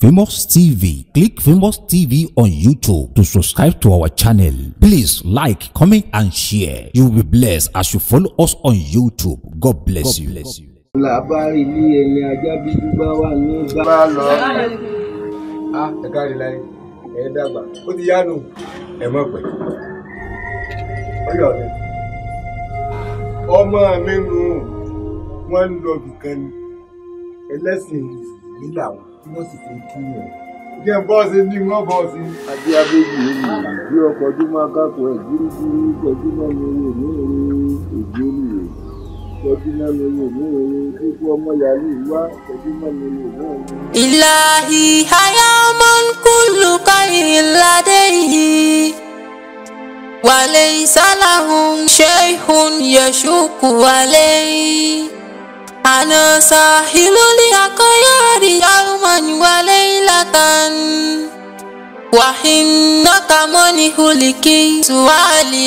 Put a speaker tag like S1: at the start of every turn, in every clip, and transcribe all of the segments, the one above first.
S1: Famous TV. Click Famous TV on YouTube to subscribe to our channel. Please like, comment, and share. You will be blessed as you follow us on YouTube. God bless you.
S2: làbárí ilé ẹni ajá bíbí bá wà ní bá lọ.
S3: a ẹ káre láyé ẹ dàgbà ó ti yánu ẹ mọ̀ pẹ́ ọyọ mi ọmọ mi nù wọ́n ń lọ bìkan ni ẹlẹ́sìn nílà wọn tí wọ́n sì fi kí yẹn jẹ́ bọ́ọ̀sì ní wọ́n bọ́ọ̀sì.
S2: adé abéjì èyí bí ọkọ̀ tó máa kákọ̀ ẹ̀ gírígírí tọ́jú náà ní owó ní èrè èdè olùwẹ̀ tọ́jú náà ní owó ní èrè kíkú ọmọ yàrá ìwá tọ́jú náà ní owó ní èrè.
S4: إلهي حيام كل خير لديه وليس لهم شيء يشك عليه أنا ساحل الأخيار يوما وليلة وإنك من هلكي سؤالي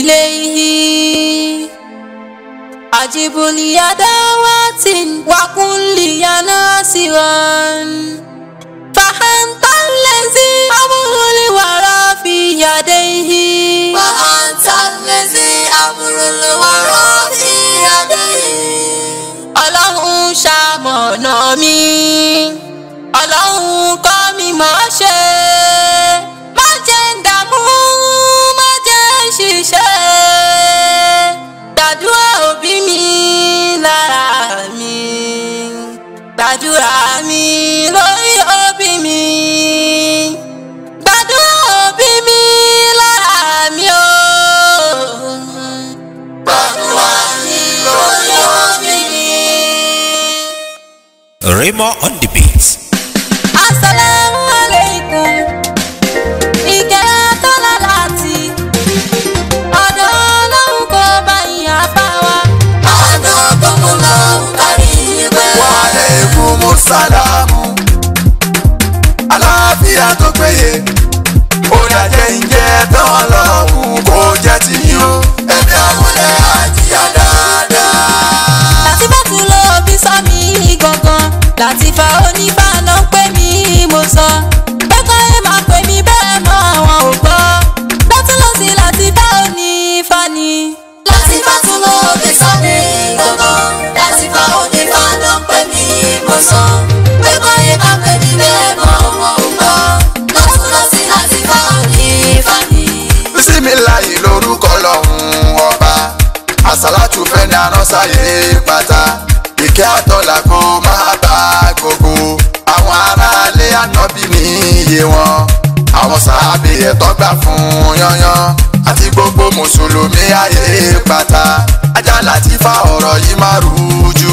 S4: إليه أجب لي دعوات وكن لي ناصرا فأنت الذي أمر الورى في يديه وأنت الذي أمر الورى في يديه ọlọ́run ṣamọ̀nà mi ọlọ́run kọ́ mi mọ̀ ṣe má jẹ́ ń dààmú má jẹ́ ń ṣiṣẹ́ gbàdúrà òbí mi lára mi gbàdúrà mi lórí òbí mi gbàdúrà òbí mi lára mi o gbàdúrà mi lórí òbí mi.
S1: Raymond on the beats.
S4: Assalamu alaikum. Ìkẹ́ tọ́lá láti ọ̀dọ̀ ọlọ́run kò bá ìyá bá wa. Ọ̀dọ̀ gbogbo lọ́hùn kárí ìwé.
S5: Wàlẹ́kùmù sálámù. Àlàáfíà tó péye. Ó dàjẹ́ ìjẹ́ tán ọlọ́run kò jẹ́ ti yín o. Ẹ̀mí àmúlẹ̀ àjíyá dáadáa.
S4: Láti bá tún lọ bí sọ mí gangan. Láti fa onífà náà pé mi mo sọ. Bẹ́ẹ̀kọ́ ẹ máa pè mí bẹ́ẹ̀ mọ́ àwọn ò gbọ́. Lọ́tún lọ́sí láti bá onífà ni. Láti bá tún lọ bí sọ mí gangan. Láti fa onífà náà pé mi mo sọ. Bẹ́ẹ̀kọ́ ẹ máa pè mí bẹ́ẹ̀ mọ́ àwọn ò gbọ́. Lọ́tún lọ́sí láti bá onífà ni.
S5: Bísímìláyì lórúkọ lọ́hùn ọba. Àsálàtù fẹ́ ní aránsáyé pátá. Ìkẹ́ àtọ́là kó máa bá gbogbo. Àwọn aráalé ànábì ní iye wọn. Àwọn sàábì ẹ̀tọ́ gbà fún yányán. Àti gbogbo mùsùlùmí ayé pátá. Ajá láti fa ọ̀rọ̀ yìí máa rújú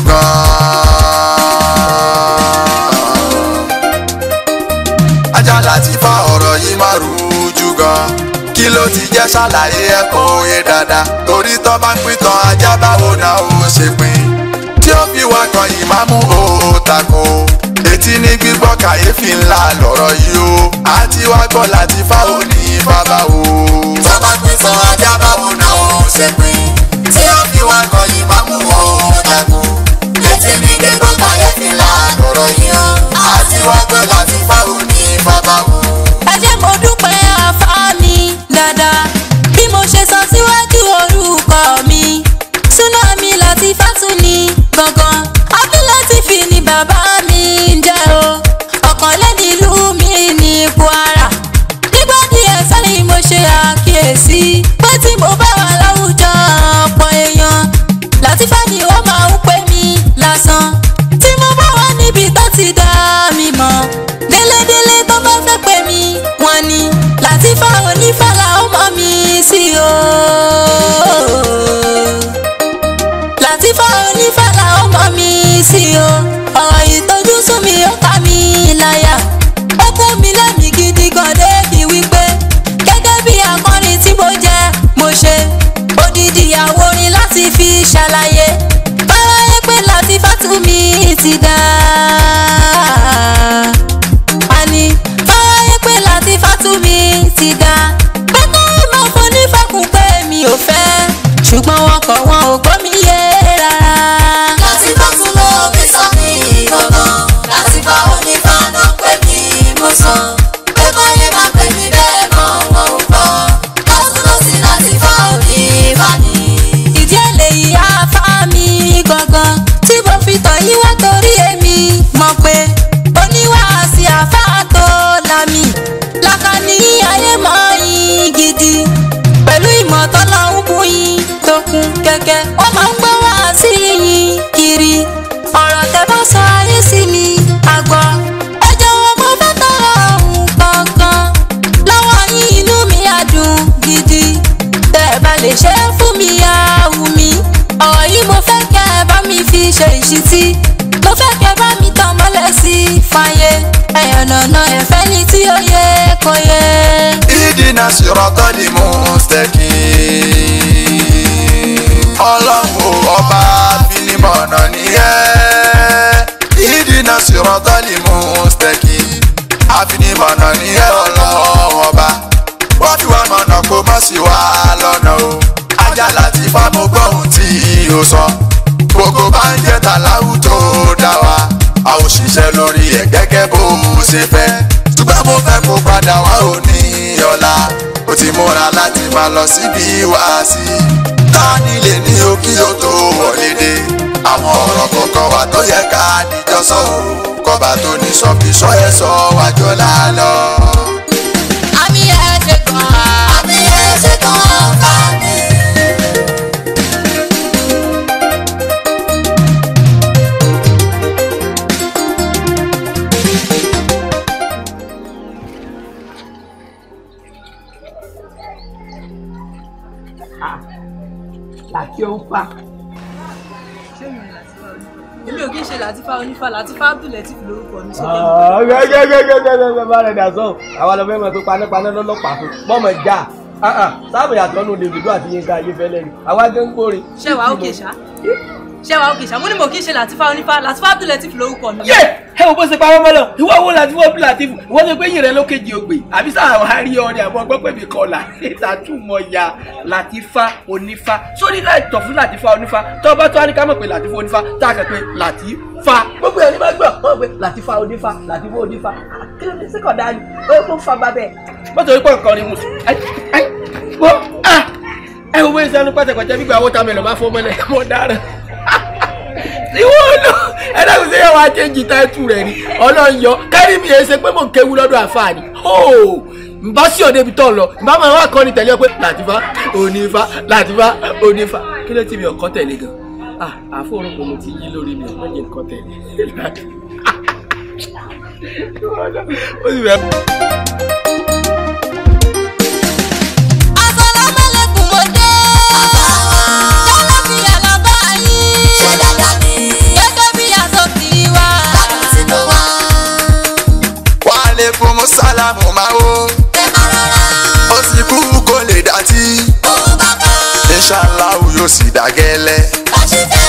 S5: gan-an ajá láti fa ọ̀rọ̀ yìí máa rújú gan. kí ló ti jẹ́ ṣàlàyé ẹ̀kọ́ yé dáadáa. torí tọ́ bá ń pín tán ajá báwo náà ó ṣe pín. tí ó fi wá kan ìmáàmù ó tako. etí ní gbígbọ́ kàyéfì ńlá lọ̀rọ̀ yìí o. àti wá gbọ́ láti fa òní bàbá o. tọ́ bá pín tán ajá báwo náà ó ṣe pín. tí ó fi wá kan ìmáàmù ó tako. etí ní gbígbọ́ kàyéfì ńlá lọ̀rọ̀ yìí o. àti wá gbọ́ láti fa òní bàbá o.
S4: ẹ jẹ́ mo dúpẹ́ àfá mi dáadáa bí mo ṣe sọ síwájú orúkọ mi súná mi láti fásúni gangan abúlátífì ni bàbá mi ń jẹ́ o ọ̀kan lẹ́ni ìlú mi ní kwara nígbà díẹ̀ sẹ́yìn mo ṣe àkíyèsí pé tí mo bá wà láwùjọ ọ̀pọ̀ èèyàn látìfá ni wọ́n máa ń pè mí lásán tí mo bá wà níbi tó ti dá mi mọ̀ délédélé tó bá fẹ́ pè mí wọ́n ní látìfá onífàlà ọmọ mi sí o. látìfá onífàlà ọmọ mi sí o. ọ̀rọ̀ ìtọ́jú sún mi ó ká mi láyà. ó kún mi lẹ́mìí gidi gan débi wípé gẹ́gẹ́ bí akọrin tí mo jẹ́ mo ṣe odidi àwòrin láti fi ṣàlàyé báyé pé láti fátúmí ti dá. àní báyé pé láti fátúmí ti dá. pẹ́kọ́ ìmọ̀ fún nífẹ̀kùn pé mi ò fẹ́ ṣùgbọ́n wọn kọ̀ wọn ò gbọ́ mi yé rárá. láti fátúmọ̀ mi sọ mí gbọ̀ngàn láti bá onífàánà pé mi sí mo fẹ́ kẹ́ bá mi tàn mọ́lẹ̀ sí fàyè ẹ̀yàn nànà ẹ̀fẹ́ ní tí ó yẹ kó yẹ.
S5: ìdínà sírọ́tọ́ ni mò ń stẹ́kì. ọlọ́run ọba finimọ̀nà nìyẹn. ìdínà sírọ́tọ́ ni mò ń stẹ́kì. àfinimọ̀nà nìyẹn ọlọ́run ọba. wọ́n fi wá mọ̀nà kó má sí wa lọ́nà o. ajá láti fa mo gbọ́ ohun tí o sọ. gbogbo bá ń jẹ́ tàláwù tó dá wa. a ò ṣiṣẹ́ lórí ẹ̀ gẹ́gẹ́ bó ṣe fẹ́. ṣùgbọ́n mo fẹ́ kó padà wá òní ọ̀la. ó ti múra láti máa lọ síbi wáàsí. ta ni lè ní òkì ó tó wọlé dé. àwọn ọ̀rọ̀ kọ̀ọ̀kan wà tó yẹ ká níjọ sọ o. kọba tó ní sọ́bìsọ ẹ̀ sọ wájú lálọ́.
S4: àmì ẹ̀ ṣe kàn án. àmì ẹ̀ ṣe kàn án fà mí.
S6: làkí ó ń fà.
S7: èmi ò kí ń ṣe làtífà onífà làtífà abdulatif lórúkọ mi sókè.
S6: gẹ́gẹ́gẹ́gẹ́gẹ́ bá rẹ̀ dà sọ àwọn ọlọ́fẹ́ mọ̀ tó panápaná lọ́lọ́pàá fún mọ́mọ́ já sáàmù yàtọ̀ nù Davido àti Yínká Ayéfẹ́lẹ́ ni àwa gẹ́ ń gbórin.
S7: ṣẹ́wàá òkè ṣá ṣẹ́wàá òkè ṣá mo ní mo kí ń ṣe làtífà onífà làtífà abdulatif lórúkọ mi.
S6: yé ẹ wo bó ṣe pamọ́ mọ́ lọ ìwọ wo láti wọ́n bí láti fún wọ́n ṣe pé yìí rẹ ló kejì ògbè àbí sáà wà á rí ọ ní àbọ̀ gbọ́ pé mi kọ́ là ìtàtúmọ̀ ya Làtífà onífà sórí láì tọ̀ fún Làtífà onífà tó bá tó á ní ká mọ̀ pé Làtífà onífà tá a kàn pé Làtífà gbogbo ẹni máa gbọ́ wọ́n pé Làtífà onífà Làtífà onífà kí ló dé sí kọ̀ dání ó kó fa ba bẹ́ẹ̀. mọ́tò yìí pọ̀ nǹkan ni musu ẹ ẹ wọ́n ẹ wo bóyá sẹ́nu pàtẹ́pàtẹ́ gbígbà owó tá mẹ́lọ̀ bá fọ́ mọ́lẹ̀ mọ́ dára ìwọ lọ ẹlẹ́gùn sí ẹwà jẹ́jì táìtù rẹ̀ ni ọlọ́run yọ kárí mi yẹn ṣe pé mò ń kéwu lọ́dọ̀ àfààní hóò nbá sí ọ̀dẹ ibi tó ń lọ nbá máa wá kọ́ni tẹ̀lé ọ pé Làtífà onífà Làtífà onífà kí ló ti mi ọ̀kọ́ tẹ̀lé gan ah àfọwọ́rọ́ kò mo ti yí lórí mi ọ̀kọ́ jẹ́ nǹkan tẹ̀lé ó sì fẹ́.
S4: Assalamualaikum mo dé. Lálàáfíà la bá yín. Ṣé dáadáa ni? Gẹ́gẹ́ bí aṣọ ti wá. Láti tinú wá.
S5: wàhálẹ́kùn mùsàlámù máa wò.
S4: Ẹ máa rọra.
S5: ó sì kú kó lè dàtí.
S4: Òun bàbá.
S5: inṣàláhù yóò sì dàgẹ́lẹ́.
S4: Bá ṣe fẹ́.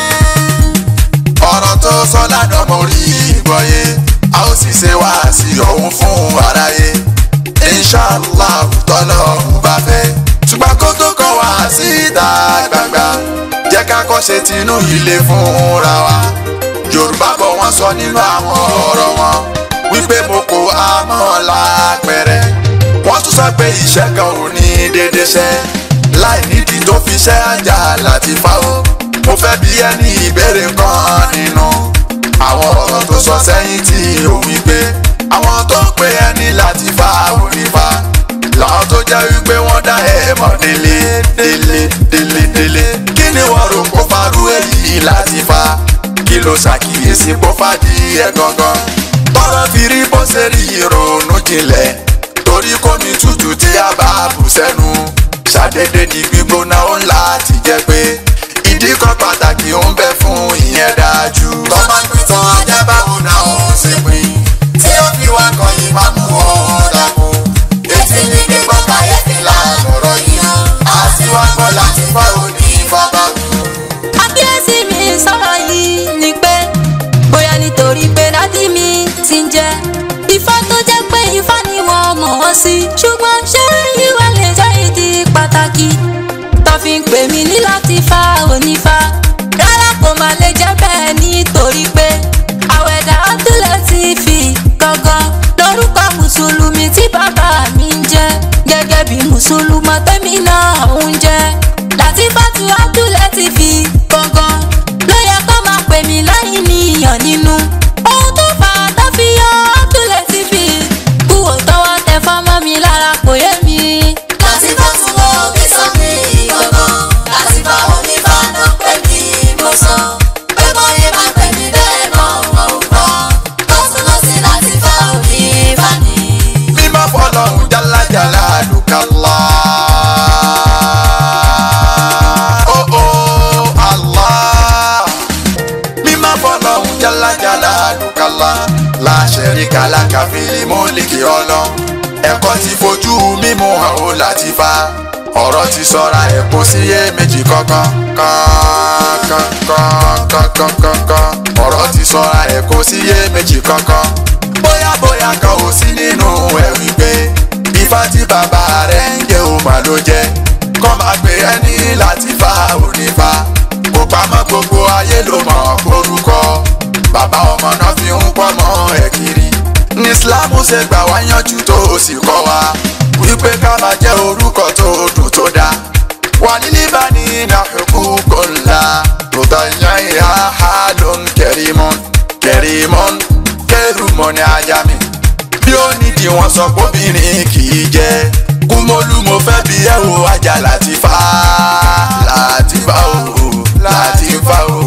S5: ọ̀rọ̀ tó sọ lánàá mo rí ìgbọ̀yé a ó sì ṣe wá sí òun fún aráyé inṣàlá tọ́lọ́hún bá fẹ́ ṣùgbọ́n kó tó kọ́ wá síta gbangba jẹ́ ká kọ́ ṣe tinú ilé fúnra wa yorùbá bọ̀ wọ́n sọ nínú àwọn ọ̀rọ̀ wọn wípé mo kò àmọ́ lápẹ̀rẹ̀ wọ́n tún sọ pé iṣẹ́ kan ò ní dédé ṣẹ́ láì nídìí tó fi ṣẹ́ àjà láti fa o mo fẹ́ bí ẹni ìbéèrè kan nínú àwọn ọ̀rọ̀ tó sọ sẹ́yìn tí ó wí pé àwọn tó ń pe ẹni láti fa onífa làwọn tó jẹ́ wípé wọ́n dá ẹ̀ mọ̀ délé délé délé délé kí ni wọ́n rò kó farú èyí láti fa kí ló ṣàkíyèsí kó fàdí ẹ̀ gangan tọ́rọ̀ fi rí bó ṣe rí ìrònú jinlẹ̀ torí kò ní tútù tí a bá bù sẹ́nu ṣàdédé ní gbígbóná ó ń láti jẹ́ pé ìdí kan pàtàkì ó ń bẹ fún ìyẹn dájú. tọ́ba pìtàn ajá báwo náà ó ṣe pín tí ó fi wá kan yìí máa mú ọ dàgbò. etí ní gbígbọ́ kàyéfì làlọ́rọ̀ yìí á sì wá gbọ́ láti fọ́ òní bàbá wù.
S4: Àbíyèsí mi sọ̀rọ̀ yìí ni pé bóyá nítorí pé dádì mi ti ń jẹ́ Ifá tó jẹ́ pé Ifá ni wọ́n mọ̀ wọ́n sí ṣùgbọ́n ṣé ìwà lè jẹ́ ìdí pàtàkì tó fi ń pè mí ní Làtífà onífá rárá kò má lè jẹ́ bẹ́ẹ̀ nítorí pé àwẹ̀dà Abdulateef gangan lórúkọ mùsùlùmí tí bàbá mi ń jẹ́ gẹ́gẹ́ bí mùsùlùmọ́ tẹ́mi náà ń jẹ́ Latifatu Abdulateef gangan ló yẹ kó máa pè mí láì níyàn nínú ohun tó fà á tó fi yọ Abdulateef kúwò tọwọ́ tẹ fọ́mọ́ mi lára kò yé mi. Latifatu wo bí sọ mi gangan Latifah onífà náà pè mí
S5: kàfílì mólìkì ọlọ ẹ̀kọ́ ti fojú mímú hàn ó láti fa ọ̀rọ̀ ti sọra ẹ̀ kó sí yé méjì kankan kankan ọ̀rọ̀ ti sọra ẹ̀ kó sí yé méjì kankan bóyá bóyá kan ò sí nínú ẹ̀ wípé ifá tí bàbá rẹ̀ ń jẹ́ ò mà ló jẹ́ kọ́ máa pè ẹ́ ní láti fa onífa kó pamọ́ gbogbo ayé ló mọ̀ orúkọ bàbá ọmọ náà fi ń pọ́ mọ́ ẹ̀ kiri ní islam ṣe gbà wá yanjú tó o sì kọ́ wa wípé ká máa jẹ́ orúkọ tó dùn tó dáa wà nílí bá ní nàfẹ́kù kò ńlá tòótọ́ yan ìhà ha ló ń kẹrìmọ́n kẹrìmọ́n kẹrùmọ́ ní ajá mi bí ó nídìí wọn sọ pé obìnrin kì í jẹ́ kúmọ́lú mo fẹ́ bí ẹ wo ajá láti fa láti fa o láti fa o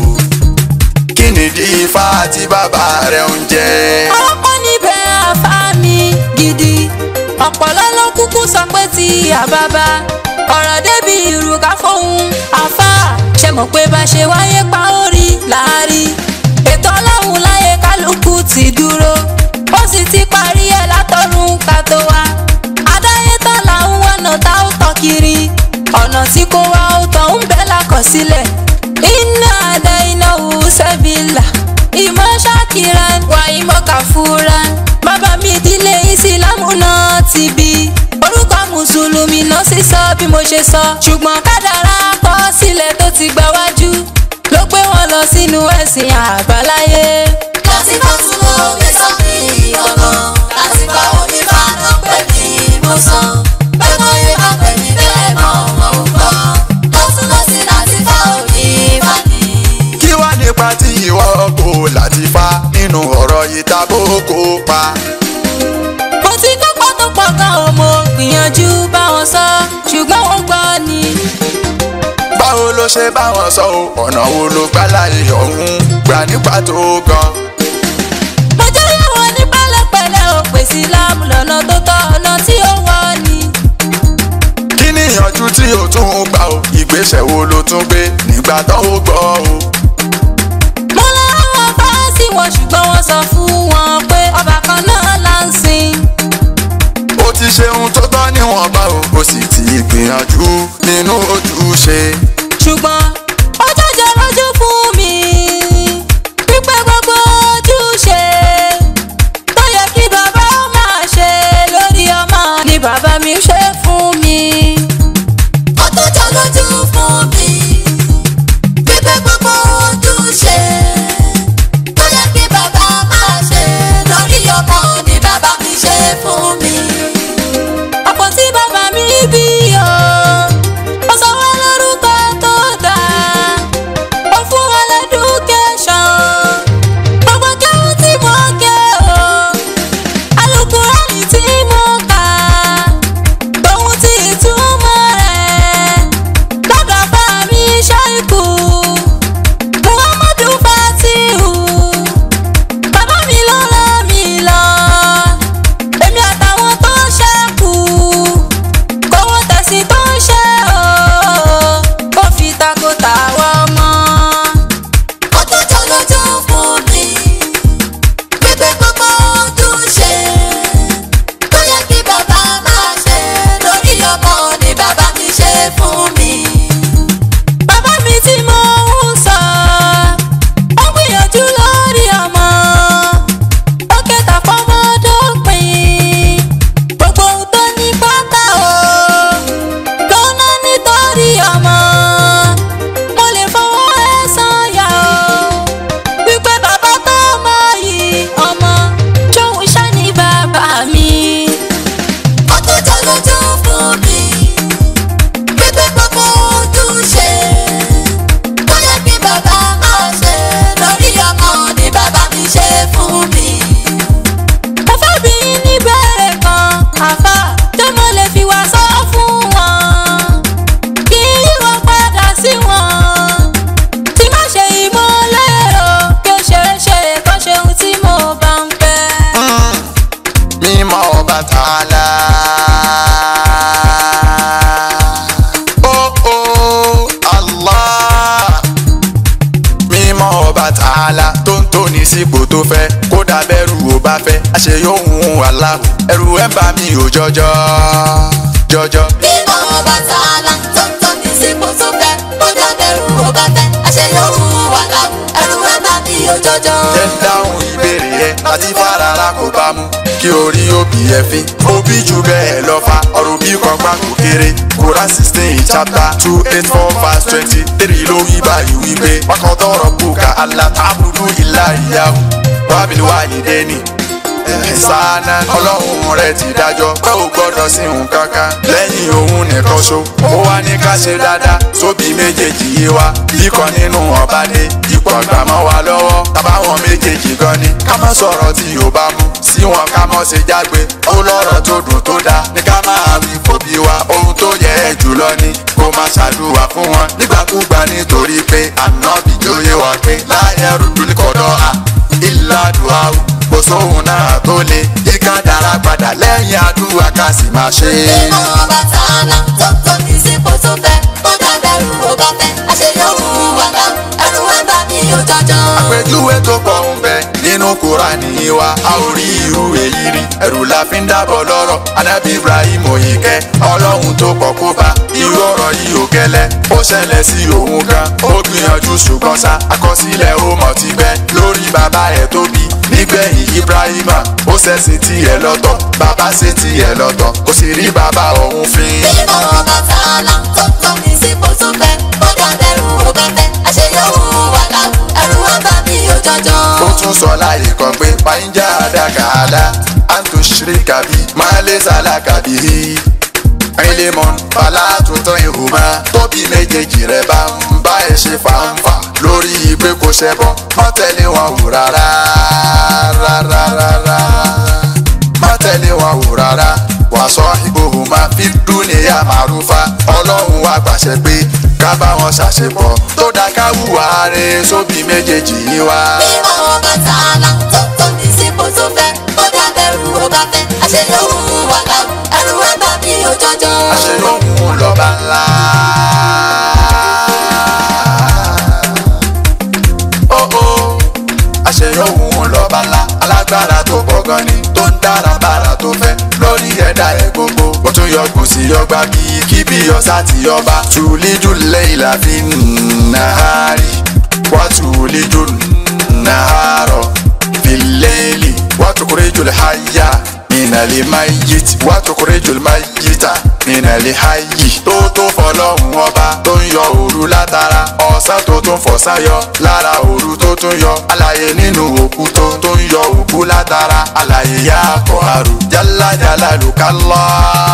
S5: kí nìdí ifá tí bàbá rẹ̀ ń jẹ́.
S4: ọ̀pọ̀ níbẹ̀ àfa mi gidi ọ̀pọ̀lọ́ ló kúkú sọ pé ti àbábá ọ̀rọ̀ débi ìrùkà fóun àfa ṣe mọ̀ pé bá ṣe wáyé pa orí láàrí ètò ọlọ́run láyé kálukú ti dúró ó sì ti parí ẹ̀ látọ̀run ká tó wá adáyé tán làwọn wọnà tá ó tọ́ kiri ọ̀nà tí kò wá ó tán ń bẹ́ lákọsílẹ̀ iná àdá iná wù sẹ́bìlà ìmọ̀ ṣàkìrán wà ìmọ̀ kàfúrán bàbá mi ìdílé ìsìlámù náà ti bí orúkọ mùsùlùmí náà sì sọ bí mo ṣe sọ ṣùgbọ́n kádàrá kọ sílẹ̀ tó ti gbà wájú ló gbé wọn lọ sínú ẹ̀sìn àbáláyé.
S8: láti bá tún lọ gbé sọ́ọ̀nì ọ̀nà láti bá onífà náà pè ní ìmọ̀sán bẹ́ẹ̀ náà yé máa pè ní bẹ́ẹ̀ mọ́ wọn ò gbọ́ lọ́tún lọ́sí láti bá onífà ní.
S5: kí wá nípa tí ìwọ kò láti fa nínú ọ̀rọ̀ yìí tá bó kó pa.
S4: mo ti kópa tó pọ̀ gan o mo gbìyànjú báwọn sọ ṣùgbọ́n wọ́n gbọ́ ni.
S5: báwo ló ṣe báwọn sọ o ọ̀nà wo ló gbá láyé ọ̀hún gbà nípa tó gan.
S4: mo jẹ́ ìyàwó ní pẹ̀lẹ́pẹ̀lẹ́ o pèsè láàmú lọ́nà tó tọ́ ọ̀nà tí ó wọ́ ni.
S5: kí ni ìyànjú tí o tún ń gbà o ìgbésẹ̀ wo ló tún gbé nígbà tó o gbọ́ o.
S4: mo láwọn fáásì wọn ṣùgbọ́n wọ́n sọ fún wọn pé ọba kan náà là ń sìn.
S5: ó ti ṣe ohun tó tọ́ níwọ̀nba o ó sì ti gbìyànjú nínú ojúṣe.
S4: ṣùgbọ́n ó jẹ́jẹ́ lójú fún mi wípé gbogbo ojúṣe tó yẹ kí bàbá ó máa ṣe lórí ọmọ ni bàbá mi ṣe fún mi.
S8: ó tó jọ lójú fún mi pípẹ́ gbogbo ojúṣe tó yẹ kí bàbá máa ṣe lórí ọmọ ni bàbá mi ṣe fún mi.
S4: ọ̀pọ̀ tí bàbá mi bí o ó sọ wọ́n lórúkọ tó dáa ó fún wọn lẹ́dúkẹ́sọ̀n gbogbo kẹ́hún tí mo kẹ́ o alukurani tí mo kà ohun tí ìtumọ̀ rẹ̀ lọ́dọ̀ bá mi ṣáìkù muhammadu fatihu bàbá mi ló rán mi lọ èmi àtàwọn tó ṣẹ́kù kówó tẹ̀sí tó ń ṣe o kó fi tako tàwọn ọmọ.
S8: ó tó jọ lójú fún mi pípẹ́ gbogbo ojúṣe tó yẹ kí bàbá máa ṣe lórí ọmọ ni bàbá mi ṣe fún mi.
S4: bàbá mi tí mo ń sọ ó gbìyànjú lórí ọmọ ó kẹta fọmọdópin gbogbo ohun tó ní pátá o ló ná nítorí ọmọ mo lè fọwọ́ ẹ sọ̀yà o wípé bàbá tó mọ yìí ọmọ ṣóun ṣá ní bàbá mi.
S8: ó tó jọ lójú fún mi pípẹ́ gbogbo ojúṣe tó yẹ kí bàbá máa ṣe lórí ọmọ ni bàbá mi ṣe fún mi.
S4: mo fẹ́ bí yín ní bẹ̀rẹ̀ kan àfà tó mo lè fi wá sọ fún wọn kí yíwọ padà sí wọn tí má ṣe ìmọ̀lẹ́rọ kí ó ṣeré ṣeré kó ṣe ohun tí mo bá ń fẹ́.
S5: mímọ́ ọba tààlà. ó ó Allah mímọ́ ọba tààlà tó ń tóni sípò tó fẹ́ kódà bẹ́rù ò bá fẹ́ fẹ́ àṣeyọ̀hún aláwọ̀ ẹ̀rù ẹ̀ ń bà mí ò jọjọ jọjọ.
S8: Bímọ Ọbàtálá tó ń tọ́ ní sípò tó fẹ́, ó dábẹ̀rù ó bá fẹ́, àṣeyọ̀hún wà láwù, ẹ̀rù ẹ̀ bá mi ò jọjọ.
S5: jẹ́ ń dáhùn ìbéèrè yẹn láti fàràrà kò bá mu kí orí òbí ẹ fi òbí jù bẹ́ẹ̀ lọ fa ọ̀rọ̀ bí kọ́gbà kò kéré Quran sixteen chapter two eight four verse twenty three ló wí báyìí wípé wákàn tọrọ bùkà aláàbùdú ìlà ìyàwó wábìlì wáyé dẹ́ni ẹ̀sánà ọlọ́run rẹ̀ ti dájọ́ pé ò gbọ́dọ̀ sí nǹkan kan lẹ́yìn òun nìkan ṣo ó wá ní ká ṣe dáadáa sóbì méjèèjì yé wa kíkan nínú ọba dé ipò àgbà mọ́ wa lọ́wọ́ tábàwọn méjèèjì gan ni ká má sọ̀rọ̀ tí ò bá mu sí wọn ká mọ́ ṣe jágbe ó lọ́rọ̀ tó dùn tó dáa ní ká máa wí fòbí wa ohun tó yẹ ẹ́ jùlọ ni kó má ṣàdúrà fún wọn nígbàkúgbà nítorí pé ànábì jóye wà pé láyé rúdú ní kọ́dọ̀ à ìlàdùn àwù kò sóhun náà tó le yíká dára padà lẹ́yìn àdúrà ká sì máa ṣe é.
S8: Bímọ Ọbàtálá tó ń tọ́ ní sípò tó fẹ́, ó dábẹ̀rù ó bá fẹ́, àṣeyọ̀hún wà láwù, ẹ̀rù ẹ̀ bá mi ò jọjọ.
S5: àpèjúwe tó pọ̀ ń bẹ nínú kúránì wa a ò rí irú èyí rí ẹ̀rù la fi ń dábọ̀ lọ́rọ̀ anábì ibrahim òyìnkẹ́ ọlọ́run tó pọ̀ kó bá irú ọ̀rọ̀ yìí ò gẹ́lẹ́ ó ṣẹlẹ̀ sí òun gan ó gbìyànjú ṣùgbọ́n sá àkọsílẹ̀ ó mọ̀ ti bẹ́ lórí bàbá ẹ̀ tó bí nígbẹ̀yìn ibrahima ó ṣẹ̀sìn tiẹ̀ lọ́tọ̀ bàbá ṣe tiẹ̀ lọ́tọ̀ ó sì rí bàbá òun fín.
S8: Bímọ Ọbàtálá tó ń tọ́ ní sípò tó fẹ́, ó dábẹ̀rù ó bá fẹ́, àṣeyọ̀hún wà láwù, ẹ̀rù ẹ̀ bá mi ò jọjọ.
S5: ó tún sọ láyé kan pé pàǹjà àdàkàlà àǹtò ṣìríkàbí máa lé sàlákàbí ẹlẹ́mọ̀n fàlà tuntun ìhùmá tóbi méjèèjì rẹ̀ bá ń bá ẹ ṣe fàǹfà lórí pé kò ṣẹbọ má tẹ̀lé wọn wò rárá rárá rárá má tẹ̀lé wọn wò rárá wàá sọ ìgbòhùnmá fi dúnìyà màrúfà ọlọ́run wá gbàṣẹ pé ká bá wọn ṣàṣepọ̀ tó dá ká wùwà rẹ̀ sóbì méjèèjì yìí wá.
S8: Bímọ Ọbàtálá tó ń tọ́ ní sípò tó fẹ́, ó dábẹ̀rù ó bá fẹ́, àṣeyọ̀hún wà láwù, ẹ̀rù ẹ̀ bá mi ò jọjọ.
S5: àṣeyọ̀hún lọ́ba ńlá. Ó ó àṣeyọ̀hún lọ́ba ńlá alágbára tó pọ̀ gan ni tó ń dára bára tó fẹ́ lórí ẹ̀dá ẹ̀ gbogbo. Ó tún yọgùn sí yọgbà bíi kí bí ọ̀sá ti yọba. Tùlídù lẹ́yìn la fi nàárì wá tùlídù nàárọ̀ fìlẹ́ẹ̀lì wá tukurijul hayya minali mayit wá tukurijul mayita minali hayi. tó tó fọlọ́hún ọba tó ń yọ òru látara ọ̀sán tó tún fọ̀sán yọ lára òru tó tún yọ àlàyé nínú òkú tó tó ń yọ òkú látara àlàyé yá kọ́ àrùn jálá jálá lùkálá.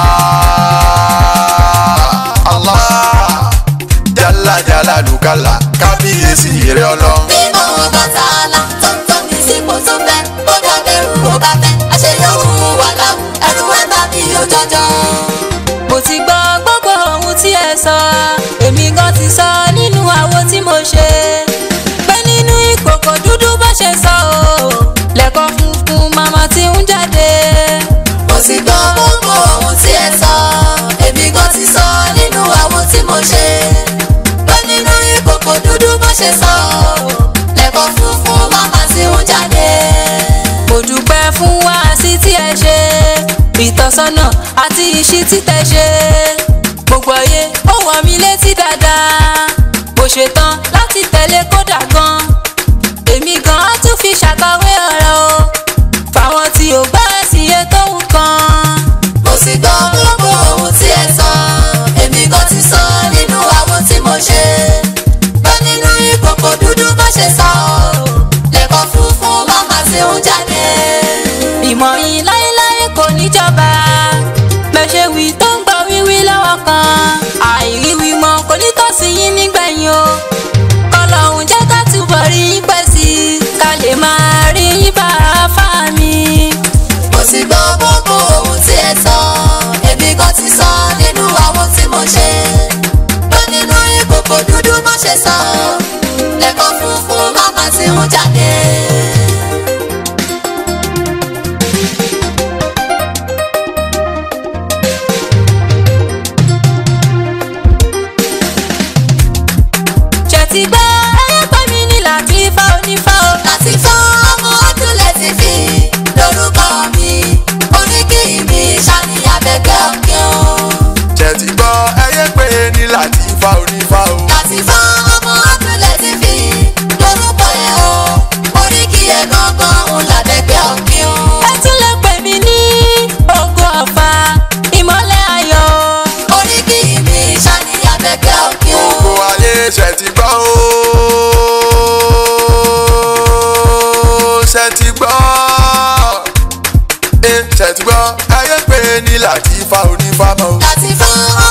S5: Allah jálá jálá lùkálá kábíyèsí rẹ ọlọ́run.
S8: Bímọ Ọbàtálá tó ń tọ́ ní sípò tó fẹ́, ó dábẹ̀rù ó bá fẹ́, àṣeyọ̀hún wà láwù, ẹ̀rù ẹ̀ bá mi ò jọjọ.
S4: mo ti gbọ́ gbogbo ohun tí ẹ sọ èmi gan ti sọ nínú àwo tí mo ṣe pé nínú ìkòkò dúdú bó ṣe sọ o lẹ́kọ̀ọ́ funfun màmá ti ń jáde.
S8: Mo ti gbọ́ gbogbo ohun tí ẹ sọ, èmi gan ti sọ nínú àwọn tí mo ṣe. Pé nínú ìkòkò dúdú bó ṣe sọ, lẹ́kọ̀ọ́ funfun màmá ti ń jáde.
S4: mo dúpẹ́ fún wáàsí tí ẹ ṣe ìtọ́sọ́nà àti ìṣí tí tẹ ṣe gbogbo ayé ó wọ̀ mí létí dáadáa mo ṣetán láti tẹ̀lé kódà gan èmi gan á tún fi ṣàkàwé ọ̀rọ̀ o fáwọn tí ò gbọ́ sí iye tó ń kan.
S8: Mo ti gbọ́ gbogbo ohun tí ẹ sọ, èmi gan ti sọ nínú àwọn tí mo ṣe. Pé nínú ìkòkò dúdú bó ṣe sọ, lẹ́kọ̀ọ́ funfun màmá ti ń jáde.
S4: ìmọ̀ yìí láéláé kò níjọba mẹ́ṣẹ̀ wí tó ń gbọ́ wíwí lọ́wọ́ kan àìríwí mọ́ kò ní tọ́sí yín nígbẹ̀yìn o kọlọ́hún jẹ́ ká túbọ̀ rí yín pẹ́ sí i ká lè máa rí yín bá a fà mí.
S8: Mo ti gbọ́ gbogbo ohun tí ẹ sọ, èmi gan ti sọ nínú àwọn tí mo ṣe. Pé nínú ìkòkò dúdú bó ṣe sọ, lẹ́kọ̀ọ́ funfun màmá ti ń jáde.
S4: ṣètì gbọ́ ẹyẹ pẹ́ mi ní láti fa onífá o.
S8: Láti fọ́ ọmọ ọdún lẹ́sìn fi lórúkọ
S5: ṣètìgbọ́ ẹyẹ pé ní Latifa onífàmọ́.
S8: Latifa